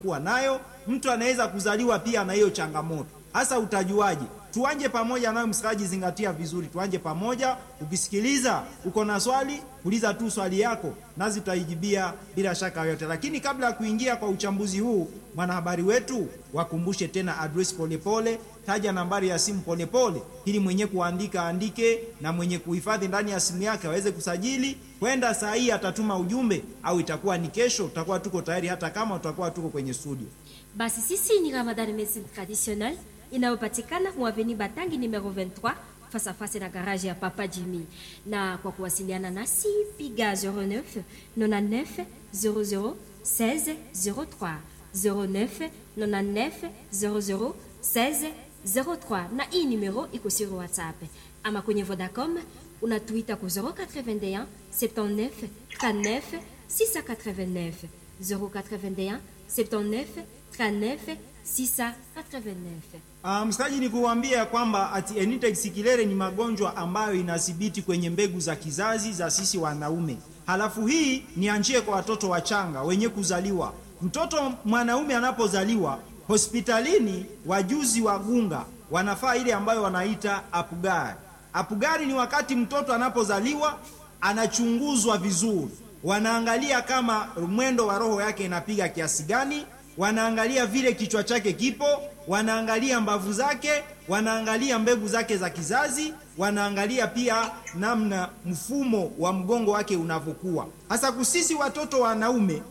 kuwa nayo. Mtu anaweza kuzaliwa pia na hiyo changamoto. Hasa utajuaje? Tuanje pamoja nayo, msikilizaji, zingatia vizuri, tuanje pamoja. Ukisikiliza uko na swali, uliza tu swali yako, nazi tutaijibia bila shaka yote. Lakini kabla ya kuingia kwa uchambuzi huu, mwanahabari wetu wakumbushe tena address Polepole, taja nambari ya simu Polepole ili mwenye kuandika andike na mwenye kuhifadhi ndani ya simu yake aweze kusajili. Kwenda saa hii atatuma ujumbe, au itakuwa ni kesho, tutakuwa tuko tayari, hata kama tutakuwa tuko kwenye studio. Basi sisi ni Ramadan Medicine Traditionnelle inayopatikana mu avenue Batangi numero 23 face à face na garage ya Papa Jimmy. Na kwa kuwasiliana nasi piga 09 99 00 16 03 09 99 00 16 03, na hii numero iko sur WhatsApp ama kwenye Vodacom unatuita ku 081 79 39 689 081 79 39 689. Uh, msikilizaji ni kuambia kwamba ati Enitex kilere ni magonjwa ambayo inathibiti kwenye mbegu za kizazi za sisi wanaume. Halafu hii nianjie kwa watoto wachanga wenye kuzaliwa. Mtoto mwanaume anapozaliwa hospitalini, wajuzi wa gunga wanafaa ile ambayo wanaita apugari. Apugari ni wakati mtoto anapozaliwa anachunguzwa vizuri, wanaangalia kama mwendo wa roho yake inapiga kiasi gani wanaangalia vile kichwa chake kipo, wanaangalia mbavu zake, wanaangalia mbegu zake za kizazi, wanaangalia pia namna mfumo wa mgongo wake unavyokuwa. Hasa kusisi watoto wanaume,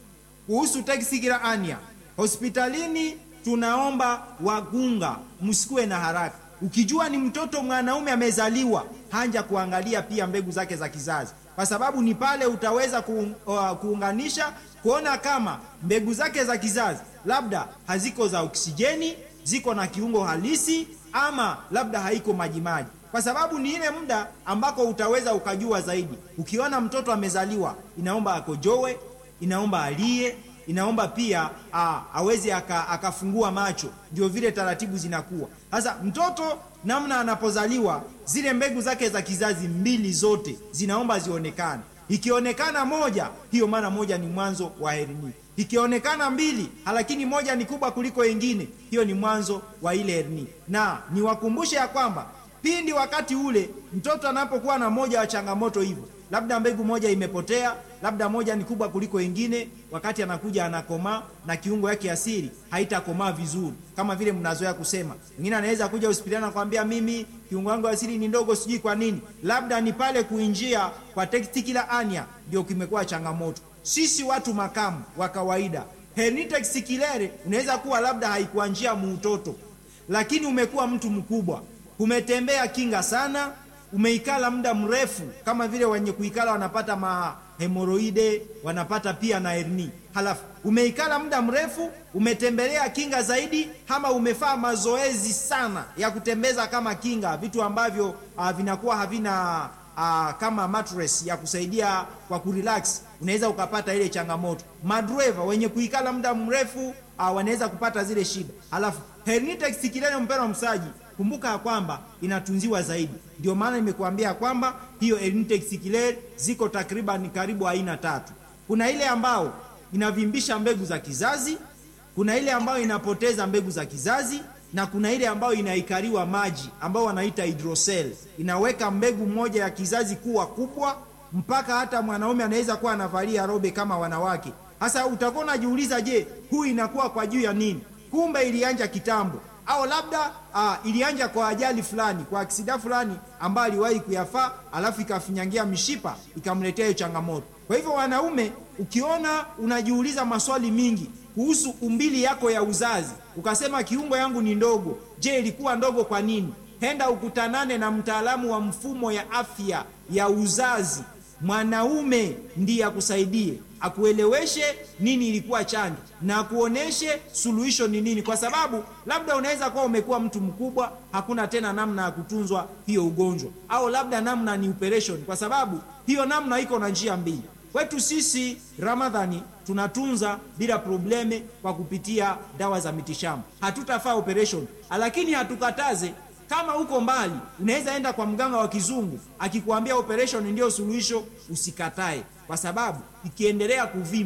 kuhusu teksikira ania hospitalini, tunaomba wagunga, msikuwe na haraka. Ukijua ni mtoto mwanaume amezaliwa, hanja kuangalia pia mbegu zake za kizazi, kwa sababu ni pale utaweza kuung, uh, kuunganisha kuona kama mbegu zake za kizazi labda haziko za oksijeni, ziko na kiungo halisi, ama labda haiko majimaji, kwa sababu ni ile muda ambako utaweza ukajua zaidi. Ukiona mtoto amezaliwa, inaomba akojowe, inaomba alie, inaomba pia a, aweze akafungua aka macho, ndio vile taratibu zinakuwa. Sasa mtoto namna anapozaliwa, zile mbegu zake za kizazi mbili zote zinaomba zionekane Ikionekana moja, hiyo maana moja ni mwanzo wa hernia. Ikionekana mbili, lakini moja ni kubwa kuliko ingine, hiyo ni mwanzo wa ile hernia. Na niwakumbushe ya kwamba pindi wakati ule mtoto anapokuwa na moja wa changamoto hivyo, labda mbegu moja imepotea, labda moja ni kubwa kuliko ingine, wakati anakuja anakomaa na kiungo yake asili haitakomaa vizuri, kama vile mnazoea kusema. Mwingine anaweza kuja hospitali na kwambia mimi kiungo wangu asili ni ndogo, sijui kwa nini. Labda ni pale kuinjia kwa testicular hernia ndio kimekuwa changamoto. Sisi watu makamu wa kawaida, hernia testicular unaweza kuwa labda haikuanjia muutoto, lakini umekuwa mtu mkubwa, umetembea kinga sana umeikala muda mrefu, kama vile wenye kuikala wanapata mahemoroide, wanapata pia na hernia. Halafu umeikala muda mrefu, umetembelea kinga zaidi, ama umefaa mazoezi sana ya kutembeza kama kinga, vitu ambavyo uh, vinakuwa havina uh, kama mattress ya kusaidia kwa kurelax, unaweza ukapata ile changamoto. Madreva wenye kuikala muda mrefu uh, wanaweza kupata zile shida. Halafu hernia testicular, mpendwa msaji kumbuka ya kwamba inatunziwa zaidi. Ndio maana nimekuambia kwamba hiyo hernia testicular ziko takriban karibu aina tatu. Kuna ile ambao inavimbisha mbegu za kizazi, kuna ile ambayo inapoteza mbegu za kizazi, na kuna ile ambayo inaikariwa maji ambao wanaita hydrocele, inaweka mbegu moja ya kizazi kuwa kubwa mpaka hata mwanaume anaweza kuwa anavalia robe kama wanawake. Sasa utakuwa unajiuliza, je, huu inakuwa kwa juu ya nini? Kumbe ilianja kitambo au labda uh, ilianja kwa ajali fulani, kwa aksida fulani ambayo aliwahi kuyafaa, alafu ikafinyangia mishipa ikamletea hiyo changamoto. Kwa hivyo, wanaume, ukiona unajiuliza maswali mingi kuhusu umbili yako ya uzazi, ukasema kiungo yangu ni ndogo, je, ilikuwa ndogo kwa nini? Henda ukutanane na mtaalamu wa mfumo ya afya ya uzazi mwanaume ndiye akusaidie akueleweshe nini ilikuwa chanjo na akuoneshe suluhisho ni nini, kwa sababu labda unaweza kuwa umekuwa mtu mkubwa, hakuna tena namna ya kutunzwa hiyo ugonjwa, au labda namna ni operation, kwa sababu hiyo namna iko na njia mbili. Kwetu sisi Ramadhani tunatunza bila probleme kwa kupitia dawa za mitishamba, hatutafaa operation, lakini hatukataze kama uko mbali, unaweza enda kwa mganga wa kizungu akikwambia operation ndio suluhisho, usikatae, kwa sababu ikiendelea kuvimba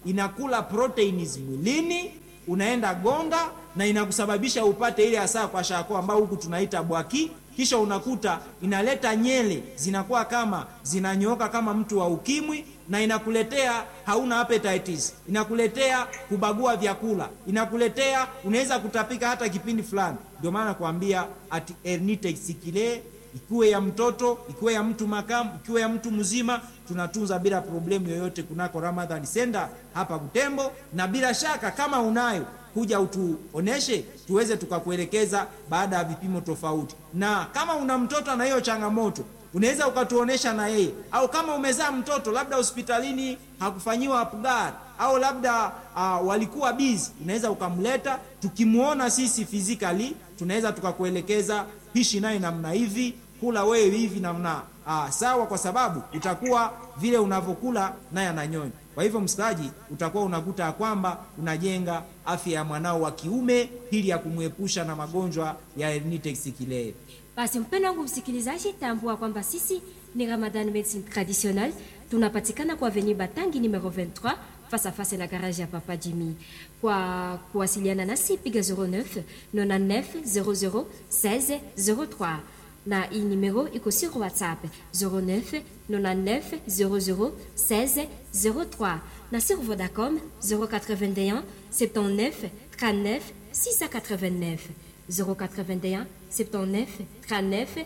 inakula proteins mwilini unaenda gonga na inakusababisha upate ile hasa kwa shako ambao huku tunaita bwaki kisha unakuta inaleta nyele zinakuwa kama zinanyooka kama mtu wa ukimwi na inakuletea hauna appetitis inakuletea kubagua vyakula inakuletea unaweza kutapika hata kipindi fulani ndio maana kuambia ati herniate isikile ikiwe ya mtoto ikiwe ya mtu makamu ikiwe ya mtu mzima tunatunza bila problemu yoyote kunako Ramadhan Center hapa Butembo, na bila shaka kama unayo kuja utuoneshe tuweze tukakuelekeza baada ya vipimo tofauti, na kama una mtoto na hiyo changamoto unaweza ukatuonesha na yeye, au kama umezaa mtoto labda hospitalini hakufanyiwa apgar au labda uh, walikuwa busy, unaweza ukamleta, tukimwona sisi physically tunaweza tukakuelekeza pishi naye namna hivi, kula wewe hivi namna ah, sawa, kwa sababu utakuwa vile unavyokula naye ananyonya. Kwa hivyo, msikilizaji, utakuwa unakuta ya kwamba unajenga afya ya mwanao wa kiume ili ya kumwepusha na magonjwa ya herniate isikilele. Basi mpendo wangu msikilizaji, tambua kwamba sisi ni Ramadan Medicine Traditionnelle, tunapatikana kwa Avenue Batangi numero 23 face à face na garage ya Papa Jimmy. Kwa kuwasiliana nasi piga 09 99 00 16 03 na hii numero iko sur WhatsApp 09 99 00 16 03 na sur Vodacom 081 79 39 689 081 79 39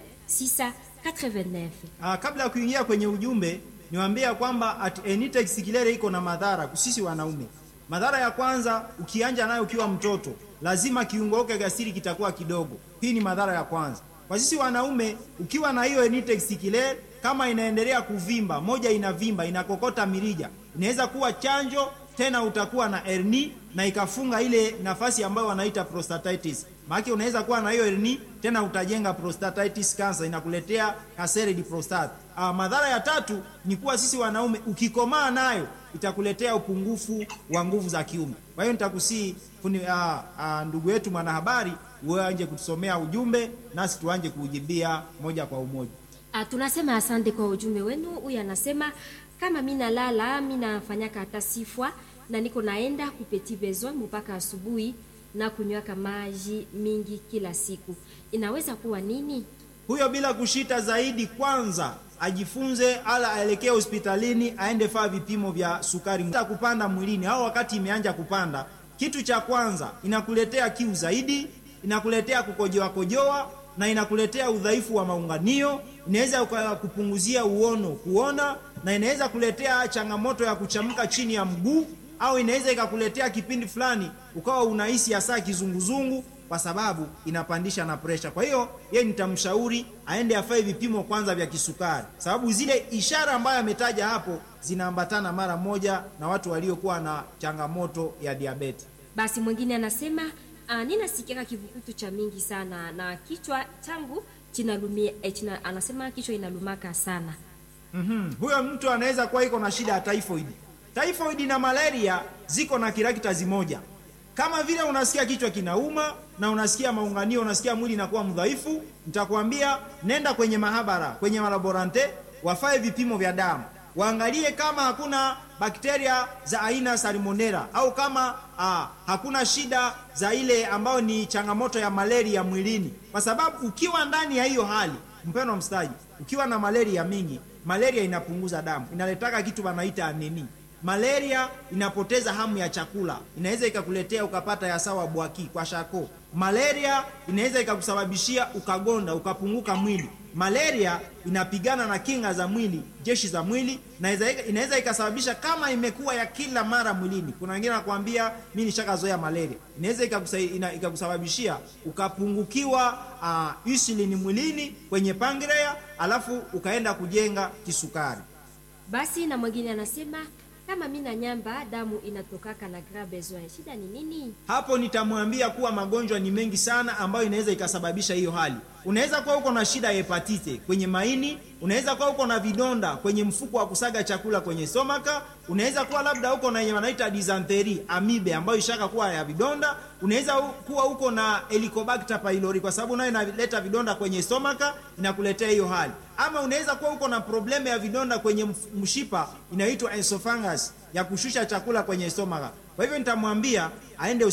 689. Ah, kabla ya kuingia kwenye ujumbe niwaambia kwamba at herniate isikilele iko na madhara sisi wanaume. Madhara ya kwanza, ukianja nayo ukiwa mtoto, lazima kiungo chako gasiri kitakuwa kidogo. Hii ni madhara ya kwanza. Kwa sisi wanaume, ukiwa na hiyo herniate isikilele, kama inaendelea kuvimba, moja inavimba, inakokota mirija, inaweza kuwa chanjo tena, utakuwa na hernia na ikafunga ile nafasi ambayo wanaita prostatitis. Maana unaweza kuwa na hiyo hernia tena utajenga prostatitis cancer, inakuletea kasere di prostate. Ah, madhara ya tatu ni kuwa sisi wanaume ukikomaa nayo itakuletea upungufu wa nguvu za kiume. Kwa hiyo nitakusii ah, ah, ndugu yetu mwanahabari, wewe anje kutusomea ujumbe nasi tuanje kuujibia moja kwa umoja. Ah, tunasema asante kwa ujumbe wenu. Huyu anasema kama mi nalala mi nafanyaka hata sifwa na niko naenda kupeti besoin mpaka asubuhi na kunywaka maji mingi kila siku, inaweza kuwa nini? Huyo bila kushita zaidi, kwanza ajifunze ala aelekee hospitalini, aende faa vipimo vya sukari kupanda mwilini, au wakati imeanja kupanda. Kitu cha kwanza inakuletea kiu zaidi, inakuletea kukojoa kojoa na inakuletea udhaifu wa maunganio, inaweza kupunguzia uono kuona, na inaweza kuletea changamoto ya kuchamka chini ya mguu, au inaweza ikakuletea kipindi fulani ukawa unahisi hasa kizunguzungu kwa sababu inapandisha na presha. Kwa hiyo yeye nitamshauri aende afanye vipimo kwanza vya kisukari, sababu zile ishara ambayo ametaja hapo zinaambatana mara moja na watu waliokuwa na changamoto ya diabeti. Basi mwingine anasema uh, ninasikia kivukutu cha mingi sana na kichwa changu kinalumia eh, china, anasema kichwa inalumaka sana. mm -hmm. Huyo mtu anaweza kuwa iko na shida ya typhoid. Typhoid na malaria ziko na kirakitazi moja kama vile unasikia kichwa kinauma na unasikia maunganio, unasikia mwili inakuwa mdhaifu, nitakwambia nenda kwenye mahabara, kwenye malaborante, wafae vipimo vya damu, waangalie kama hakuna bakteria za aina salmonella au kama aa, hakuna shida za ile ambayo ni changamoto ya malaria mwilini, kwa sababu ukiwa ndani ya hiyo hali, mpendwa mstaji, ukiwa na malaria mingi, malaria inapunguza damu, inaletaka kitu wanaita anemi Malaria inapoteza hamu ya chakula, inaweza ikakuletea ukapata ya sawa bwaki kwa shako. Malaria inaweza ikakusababishia ukagonda, ukapunguka mwili. Malaria inapigana na kinga za mwili, jeshi za mwili, na inaweza ikasababisha kama imekuwa ya kila mara mwilini. Kuna wengine wanakuambia mimi nishakazoea malaria, inaweza ikakusababishia ukapungukiwa uh, insulini mwilini kwenye pankrea, alafu ukaenda kujenga kisukari. Basi na mwingine anasema kama mi na nyamba damu inatokaka na gras besoin, shida ni nini? Hapo nitamwambia kuwa magonjwa ni mengi sana ambayo inaweza ikasababisha hiyo hali. Unaweza kuwa uko na shida ya hepatite kwenye maini, unaweza kuwa uko na vidonda kwenye mfuko wa kusaga chakula kwenye stomaka unaweza kuwa labda uko na yenye wanaita dysentery amibe ambayo ishaka kuwa ya vidonda unaweza u- kuwa uko na helicobacter pylori kwa sababu nayo inaleta vidonda kwenye stomaka inakuletea hiyo hali ama unaweza kuwa uko na problemu ya vidonda kwenye mf- mshipa inayoitwa esophagus ya kushusha chakula kwenye stomaka kwa hivyo nitamwambia aende